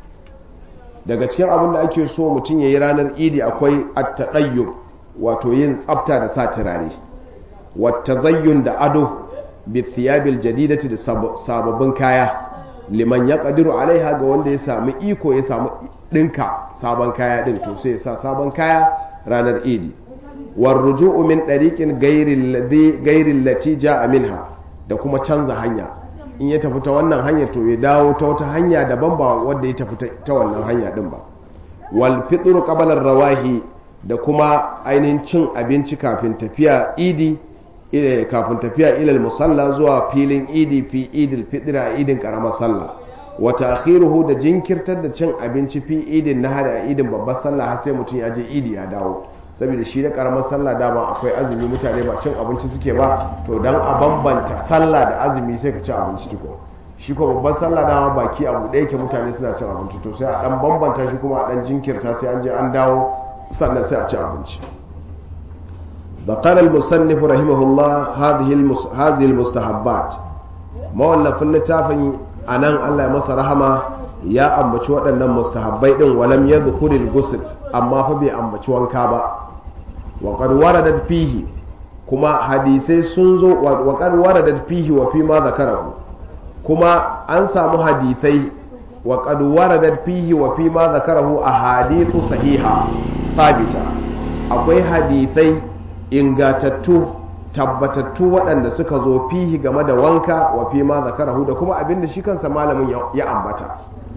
daga cikin abin da ake so mutum ya yi ranar idi akwai attaɗayyub wato yin tsafta da sa turare wata zayyun da ado bi thiyabil jadidati da sababbin kaya liman ya kadiru alaiha ga wanda ya sami iko ya samu ɗinka sabon kaya ɗin to sai ya sa sabon kaya ranar idi warruju'u min ɗariƙin gairin lati ja'a minha da kuma canza hanya in ya tafi ta wannan hanyar to ya dawo ta wata hanya daban ba wanda ya tafi ta wannan hanya ɗin ba wal fitru qabla rawahi da kuma ainihin cin abinci kafin tafiya idi kafin tafiya ilal musalla zuwa filin idi fi idil fitira idin karamar sallah wa ta'khiruhu da jinkirtar da cin abinci fi idin nahar a idin babbar sallah har sai mutum ya je idi ya dawo saboda shi da karamar sallah dama akwai azumi mutane ba cin abinci suke ba to dan a bambanta sallah da azumi sai ka ci abinci tuko shi ko babbar sallah dama baki abu ɗaya ke mutane suna cin abinci to sai a dan bambanta shi kuma a dan jinkirta sai an je an dawo sannan sai a ci abinci ذكر المصنف رحمه الله هذه المس... هذه المستحبات mawallafin littafin anan Allah ya masa rahama ya ambaci waɗannan mustahabbai din walam yadhkuril ghusl amma fa bai ambaci wanka ba wa qad waradat fihi kuma hadisai sun zo wa qad waradat fihi wa fi ma zakarahu kuma an samu hadisai wa qad waradat fihi wa fi ma zakarahu ahadithu sahiha thabita akwai hadisai ingatattu tabbatattu waɗanda suka zo fihi game da wanka wa fi ma zakarahu da kuma abinda shi kansa malamin ya ambata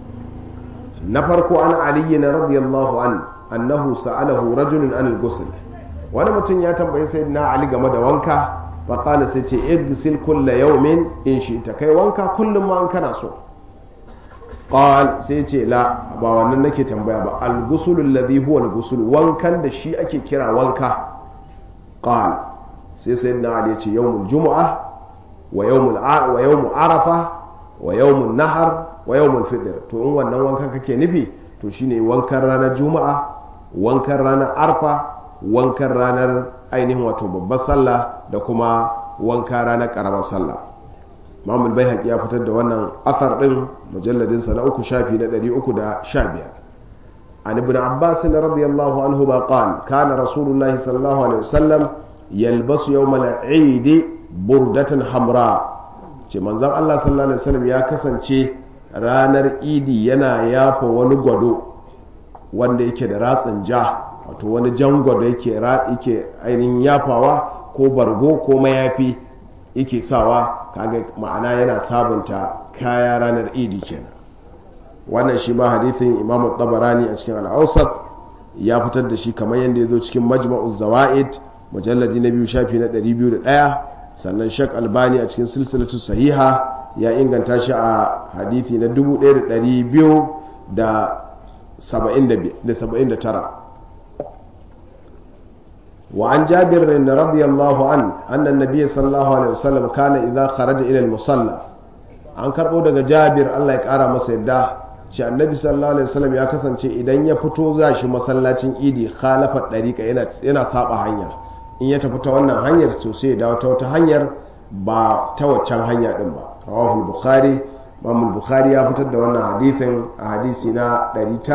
na farko an aliyu na radiyallahu an annahu sa'alahu rajulun an al wani mutum ya tambayi sayyidina ali game da wanka fa qala sai ce igsil kulla yawmin in shi ta kai wanka kullum ma an kana so qal sai ce la ba wannan nake tambaya ba al-ghusl alladhi huwa al wankan da shi ake kira wanka qal sai sayyidina ali ya ce yawmul jumu'ah wa yawmul wa yawmu arafa wa yawmun nahar wa yawmul fitr to in wannan wankan kake nufi to shine wankan ranar juma'a wankan ranar arfa wankan ranar ainihin wato babbar sallah da kuma wanka ranar karamar sallah mamul bai ya fitar da wannan athar din mujalladin sa na uku shafi na 315 an ibn abbas radiyallahu anhu ba qala kana rasulullahi sallallahu alaihi wasallam yalbasu yawmal eid burdatan hamra ce manzon Allah sallallahu alaihi wasallam ya kasance ranar idi yana yafa wani gwado wanda yake da ratsin ja wato wani jan gwado yake yake ainihin yafawa ko bargo ko mayafi yake sawa kaga ma'ana yana sabunta kaya ranar idi kenan wannan shi ma hadithin imamu tabarani a cikin al'ausat ya fitar da shi kamar yadda ya zo cikin majma'uz zawa'id mujalladi na biyu shafi na 201 sannan shak albani a cikin silsilatu sahiha ya inganta shi a hadithi na 1279 وعن جابر رضي الله عنه أن النبي صلى الله عليه وسلم كان إذا خرج إلى المصلى an karɓo daga jabir Allah ya ƙara masa yadda ce annabi sallallahu alaihi wasallam ya kasance idan ya fito za shi masallacin idi khalafa ɗariƙa yana saba hanya in ya tafi ta wannan hanyar to sai ya dawo ta wata hanyar ba ta waccan hanya din ba rawahu bukhari imam bukhari ya fitar da wannan hadithin a hadisi na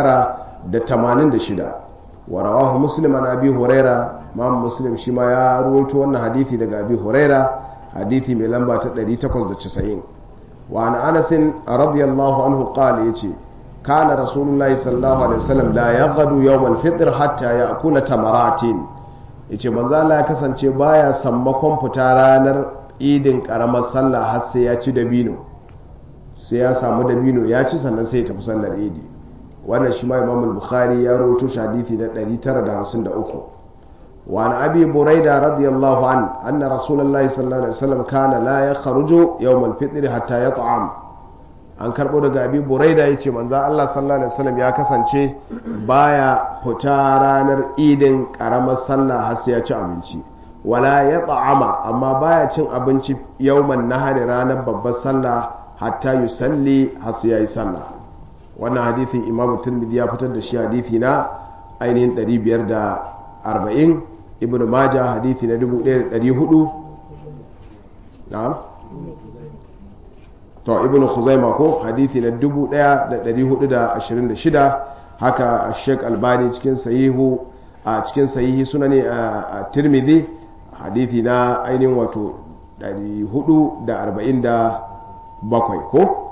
986 wa rawahu muslim an abi huraira imam muslim shi ma ya ruwaito wannan hadithi daga abi huraira hadithi mai lamba ta 890 wa an anas radiyallahu anhu qala yace kana rasulullahi sallallahu alaihi wasallam la yaghdu yawm al-fitr hatta ya'kula tamaratin yace manzo Allah ya kasance baya sammakon fita ranar idin karamar sallah har sai ya ci dabino sai ya samu dabino ya ci sannan sai ya tafi sallar idi wannan shi ma imam al-bukhari ya rawaito shi hadisi na 953 wa an abi buraida radiyallahu an anna rasulullahi sallallahu alaihi wasallam kana la yakhruju yawm al-fitr hatta yat'am an karbo daga abi buraida yace manzo Allah sallallahu alaihi wasallam ya kasance baya fita ranar idin karamar sallah har sai ya ci abinci wala ya ta'ama amma baya cin abinci yawman nahari ranar babbar sallah hatta yusalli har sai yayi sallah wannan hadithin imamu tirmidhi ya fitar da shi hadithi na ainihin 540 ibnu majah hadithi na 1400 na'am to ibnu khuzaima ko hadithi na 1426 haka sheik albani cikin sahihu a cikin sahihi sunani a tirmidhi hadithi na ainihin wato 447 ko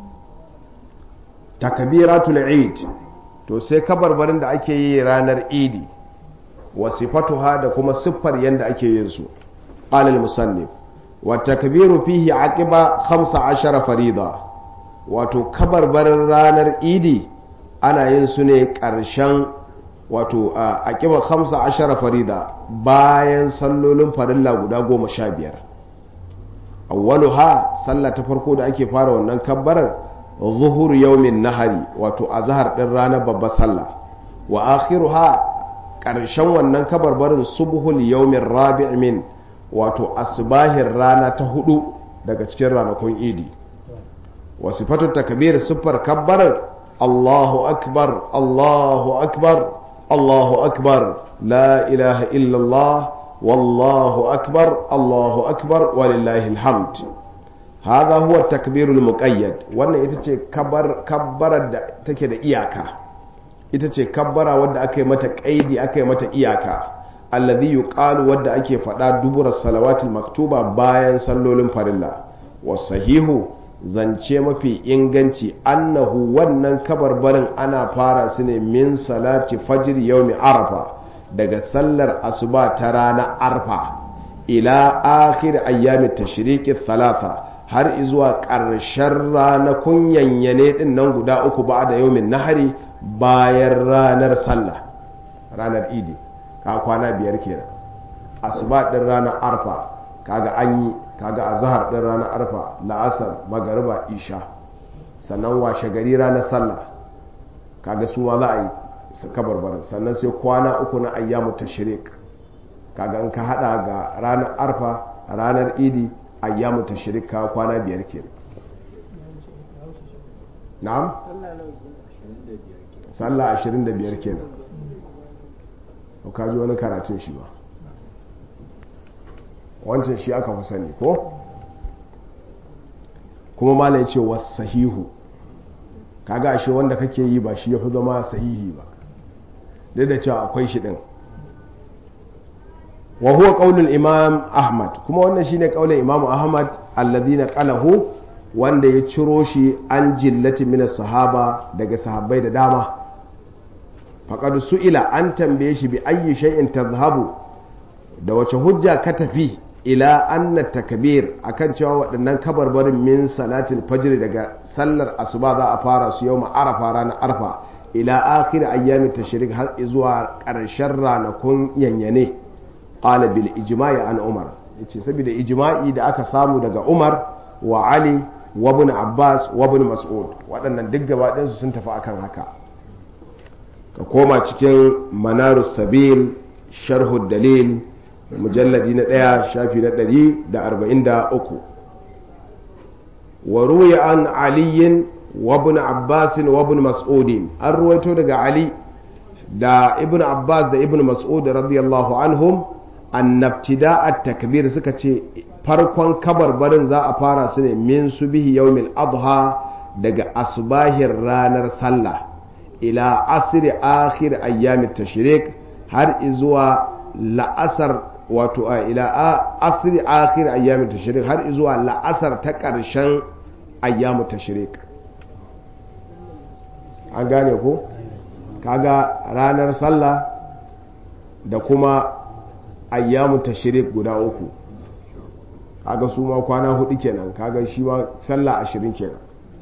takbiratul eid to sai kabarbarin da ake yi ranar idi wa sifatuha da kuma siffar yadda ake yin su qala musannif wa takbiru fihi aqiba 15 farida wato kabarbarin ranar idi ana yin su ne ƙarshen wato a ƙiba hamsa ashara farida bayan sallolin farilla guda goma sha biyar awwalu ha sallah ta farko da ake fara wannan kabbarar zuhur yaumin nahari wato azhar din ranar babbar sallah wa akhiru ha ƙarshen wannan kabarbarin subhul yaumin rabi' min wato asbahin rana ta hudu daga cikin ranakun idi wa sifatu takbir siffar kabbarar Allahu akbar Allahu akbar الله أكبر لا إله إلا الله والله أكبر الله أكبر ولله الحمد hadha huwa takbirul muqayyad wannan ita ce kabbarar da take da iyaka ita ce kabbara wadda aka yi mata kaidi aka yi mata iyaka alladhi yuqalu wadda ake faɗa dubura salawatul maktuba bayan sallolin farilla wasahihu zance mafi inganci annahu wannan kabarbarin ana fara su ne min salati fajr yawmi arafa daga sallar asuba ta rana arfa ila akhir ayyami tashriqi thalatha har izuwa ƙarshen ranakun yanyane din nan guda uku ba da yawmin nahari bayan ranar sallah ranar idi ka kwana biyar kenan asuba din ranar arfa kaga an yi kaga azhar din ranar arfa la'asar magariba isha sannan washe gari ranar sallah kaga su ma za a yi su kabarbarin sannan sai kwana uku na ayyamu tashrik kaga in ka hada ga ranar arfa ranar idi ayyamu tashrik ka kwana biyar kenan na'am sallah 25 kenan ka ji wani karatun shi ba wancan shi aka fi sani ko kuma mala ya ce wasu sahihu kaga ashe wanda kake yi ba shi ya fi zama sahihi ba duk da cewa akwai shi din wa huwa qaulul imam ahmad kuma wannan shine qaulin imam ahmad alladhina qalahu wanda ya ciro shi an jillati min sahaba daga sahabbai da dama faqad su'ila an tambaye shi bi ayyi shay'in tadhhabu da wace hujja ka tafi ila anna takbir akan cewa waɗannan kabarbarin min salatil fajr daga sallar asuba za a fara su yau arafa ranar arfa ila akhir ayyami tashrik har zuwa ƙarshen ranakun yanyane qala bil ijma'i an umar yace saboda ijma'i da aka samu daga umar wa ali wa ibn abbas wa ibn mas'ud waɗannan duk gaba ɗayansu sun tafi akan haka ka koma cikin manarus sabil sharhu dalil mujalladi na ɗaya shafi na ɗari da arba'in da uku wa ruya an aliyin wa ibn abbasin wa ibn mas'udin an ruwaito daga ali da ibn abbas da ibn mas'ud radiyallahu anhum annabtida at takbir suka ce farkon kabarbarin za a fara su ne min subihi yawmil adha daga asbahin ranar sallah ila asiri akhir ayyamit tashrik har izuwa la'asar wato a ila asiri akhir ayyamin tashrik har izuwa la'asar ta ƙarshen ayyamu tashrik an gane ko kaga ranar sallah da kuma ayyamu tashrik guda uku kaga su ma kwana hudu kenan kaga shi ma sallah ashirin kenan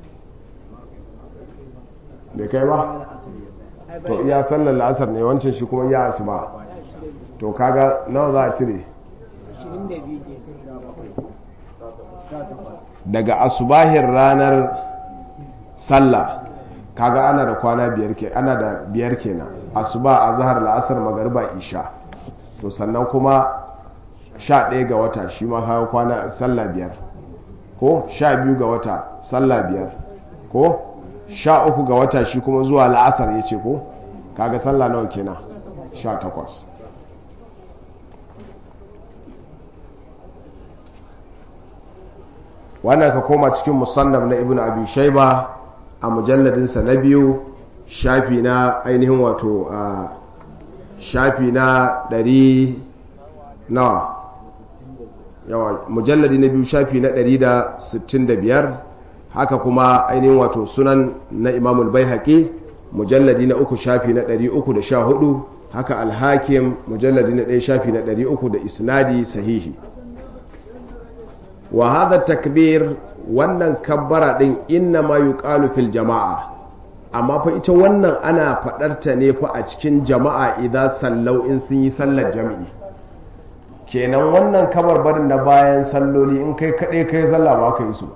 bai kai ba to iya sallar la'asar ne wancan shi kuma ya asuba to kaga nawa za a cire daga asubahin ranar sallah kaga ana da kwana biyar ke ana da biyar kenan asuba a zahar la'asar magariba isha to sannan kuma sha ɗaya ga wata shi ma kaga kwana sallah biyar ko sha biyu ga wata sallah biyar ko sha uku ga wata shi kuma zuwa la'asar ya ce ko kaga sallah nawa kenan sha takwas wannan ka koma cikin musannaf na ibn abi shaiba a mujalladinsa na biyu shafi na ainihin wato a shafi na ɗari nawa yawa mujalladi na biyu shafi na ɗari da sittin da biyar haka kuma ainihin wato sunan na imamul bai haƙi mujalladi na uku shafi na ɗari uku da sha hudu haka alhakim mujalladi na ɗaya shafi na ɗari uku da isnadi sahihi wa hada takbir wannan kabbara din inna ma yuqalu fil jama'a amma fa ita wannan ana faɗarta ne fa a cikin jama'a idan sallau in sun yi sallar jami'i kenan wannan kabarbarin na bayan salloli in kai kaɗai kai sallah ba ka yi su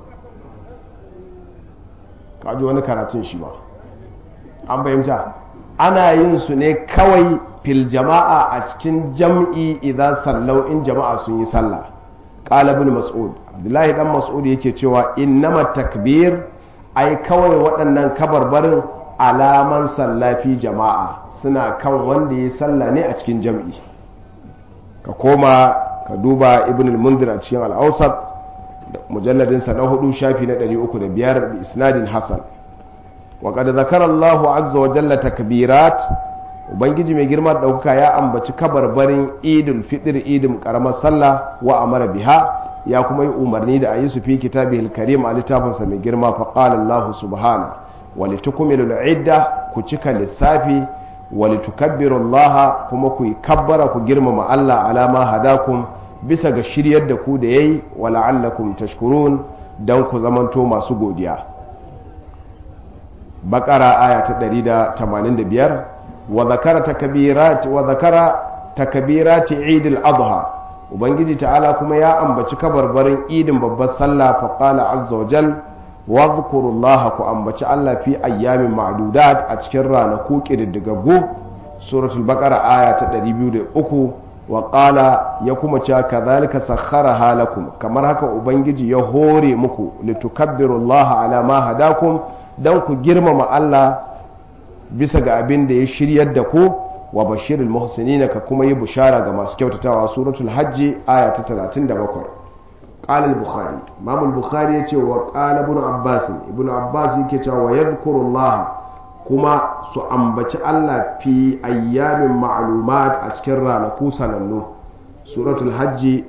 ka ji wani karatun shi ba an fahimta ana yin su ne kawai fil jama'a a cikin jam'i idan sallau in jama'a sun yi sallah qala ibn mas'ud abdullahi dan mas'ud yake cewa innama takbir ai kawai waɗannan kabarbarin alaman sallafi jama'a suna kan wanda ya salla ne a cikin jam'i ka koma ka duba ibn al-mundir a cikin al-awsat mujalladinsa na hudu shafi na 305 bi isnadin hasan wa qad zakara Allahu azza wa jalla takbirat ubangiji mai girma ɗaukaka ya ambaci kabarbarin idul fitr idin karamar sallah wa amara biha ya kuma yi umarni da a yi su fi kitabihil karim a littafinsa mai girma fa qala Allah subhana wa litukmilu idda ku cika lissafi wa litukabbiru Allah kuma ku yi kabbara ku girmama Allah alama hadakum bisa ga shiryar da ku da yayi wa la'allakum tashkurun dan ku zamanto masu godiya bakara aya ta 185 wa zakara takbirat wa zakara takbirati Eid al-Adha ubangiji ta'ala kuma ya ambaci kabarbarin idin babbar sallah fa qala azza wa jal wadhkurullaha ku ambaci Allah fi ayyamin ma'dudat a cikin ranaku kididdigaggu suratul baqara aya ta 203 wa qala ya kuma cewa kadhalika sakharaha lakum kamar haka ubangiji ya hore muku litukabbirullaha ala ma hadakum dan ku girmama Allah bisa ga abin da ya shiryar da ku wa bashirul muhsinina ka kuma yi bushara ga masu kyautatawa suratul hajji aya ta 37 qala al-bukhari imam al-bukhari yace wa qala ibn abbas ibn abbas yake cewa wa yadhkurullah kuma su ambaci Allah fi ayyamin ma'lumat a cikin ranaku sanannu suratul hajji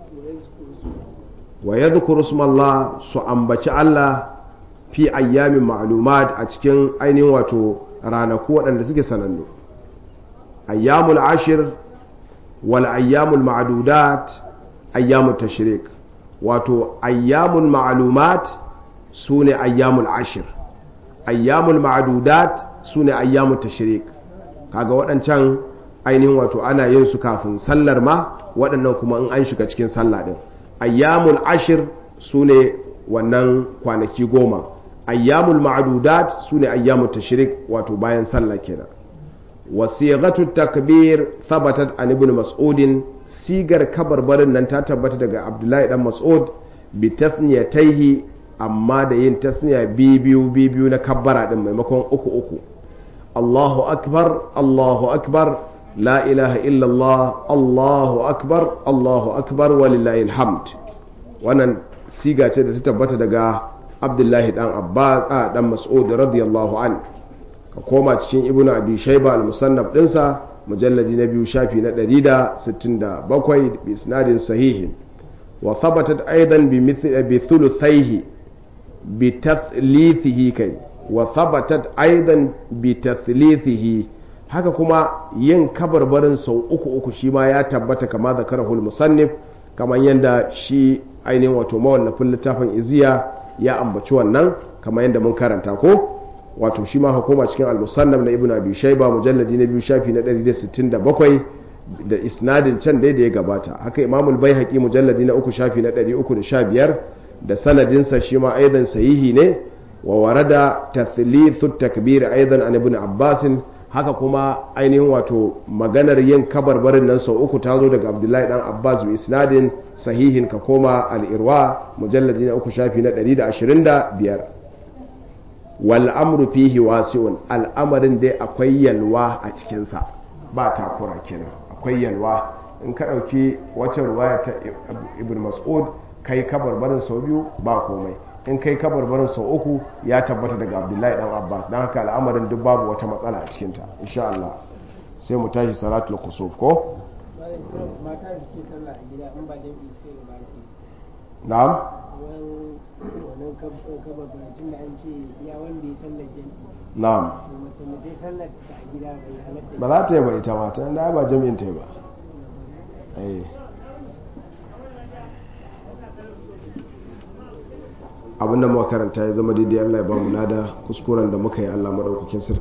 wa yadhkuru ismallah su ambaci Allah fi ayyamin ma'lumat a cikin ainihin wato ranaku waɗanda suke sanannu ayyamul ashir wal ayyamul ma'dudat ayyamut tashrik wato ayyamul ma'lumat sune ayyamul ashir ayyamul ma'dudat sune ayyamut tashrik kaga waɗancan ainihin wato ana yin su kafin sallar ma waɗannan kuma in an shiga cikin sallah din ayyamul ashir sune wannan kwanaki goma ayyamul ma'dudat sune ayyamut tashrik wato bayan sallah kenan wasighatu takbir thabatat an ibn mas'ud sigar kabarbarin nan ta tabbata daga abdullahi dan mas'ud bi tasniyataihi amma da yin tasniya biyu biyu na kabbara din maimakon uku uku Allahu akbar Allahu akbar la ilaha illallah Allahu akbar Allahu akbar walillahi alhamd wannan siga ce da ta tabbata daga abdullahi dan abbas a dan mas'ud radiyallahu an ka koma cikin ibnu abi shayba al-musannaf dinsa mujalladi na biyu shafi na 167 bi isnadin sahihin wa thabatat aidan bi mithl bi thuluthaihi bi tathlithihi kai wa thabatat aidan bi tathlithihi haka kuma yin kabarbarin sau uku uku shi ma ya tabbata kama zakarahul musannif kamar yadda shi ainihin wato mawallafin littafin iziya ya ambaci wannan kamar yadda mun karanta ko wato shi ma hukuma cikin al-musannaf na ibnu abi shayba mujalladi na biyu shafi na 167 da isnadin can dai da ya gabata haka imamul baihaqi mujalladi na uku shafi na 315 da sanadinsa shi ma aidan sahihi ne wa warada tathlithu takbir aidan an ibn abbas haka kuma ainihin wato maganar yin kabarbarin nan sau uku ta zo daga abdullahi dan abbas bi isnadin sahihin ka koma al-irwa mujalladi na uku shafi na 125 wal amru fihi wasi'un al'amarin dai akwai yalwa a cikinsa ba takura kenan akwai yalwa in ka ɗauki wacce ruwaya ta ibn mas'ud kai kabarbarin sau biyu ba komai in kai kabarbarin sau uku ya tabbata daga abdullahi dan abbas don haka al'amarin duk babu wata matsala a cikinta insha Allah sai mu tashi salatul kusuf ko mata da suke sallah a gida in ba jami'i suke da baki na'am wannan kabar tun da an ce ya wanda ya sallar jami'i na'am to mace da ta sallar ta a gida bai halatta ba za ta yi ba ita ma ta da ba jami'in ta yi ba eh abinda muka karanta ya zama daidai Allah ya ba mu lada kuskuren da muka yi Allah madaukakin sarki